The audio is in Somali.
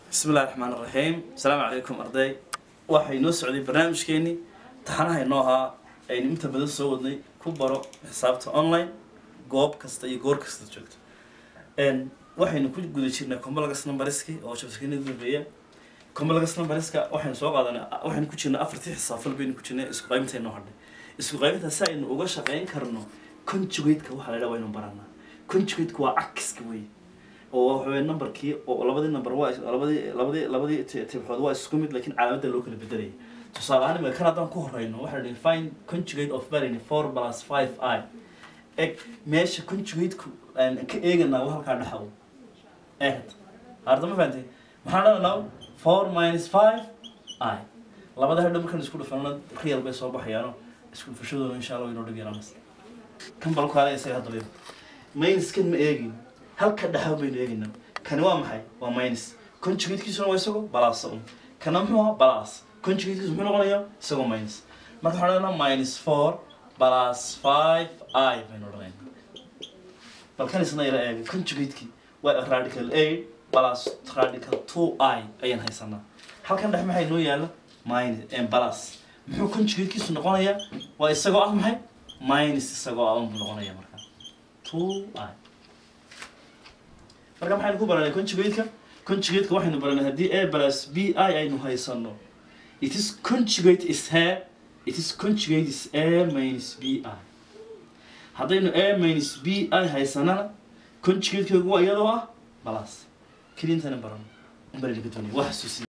bismi illahi raxmaan iraxiim asalaamu calaykum arday waxay noo socday barnaamijkeenii taxanaha inoo ahaa aynu inta badan soo wadnay ku baro xisaabta online goob kasta iyo goor kasta joogto n waxaynu ku guda jirnay combalagas numbariski oo jabskina dambeeya combalagas numbariska waxaynu soo qaadanay waxaynu ku jirnay afartii xisaabfal baynu ku jirnay isku qaybinta inoo hadhay isku qaybinta si aynu uga shaqayn karno conjugateka waxa la yidhaha waynu baranaa conjugateka waa cakiska wey oo waxa weeye numberkii oo labadii number waa labadii labadii labadii ti- tibxood waa isku mid laakiin calaamadda loo kala bedelaya tusaale ahaan imika kan haddaan ku horeyno waxaa la find conjugate of barini four plus five i eg meesha conjugateku aan ka eeganaa waa halkaa dhexaw eegad harda ma fahantay maxaan dhalanaa four minus five i labada hadhow markaan isku dhufano real bay soo baxayaano isku dhufashadooda insha allah waynoo dhib yaraanas kan balkaale isaga hadda minus kan ma eegin halka dhexaw baynu eegaynaa kani waa maxay waa minus conjugatekiisuna waa isagoo balaasa un kana muxuu ahaa balas conjugatekiisu muxuu noqonayaa isagoo minus marka waxaan odhanaa minus four plus five i baynu odhanaynaa bal kan isna yara eega conjugatekii waa radical eight plus radical two i ayaan haysanaa halkan dhex maxay noo yaala minus balas muxuu conjugatekiisu noqonayaa waa isagoo ah maxay minus isagoo ah unbuu noqonayaa marka two i marka maxaynu ku baranay conjugateka conjugateka waxaynu baranay haddii a plus b i aynu haysano it is conjugate is here it is conjugate is a minus b i haddaynu a minus b i haysanana conjugatekeegu waa iyadoo ah balas kelintana barano barani ka doonaya waa xasuusin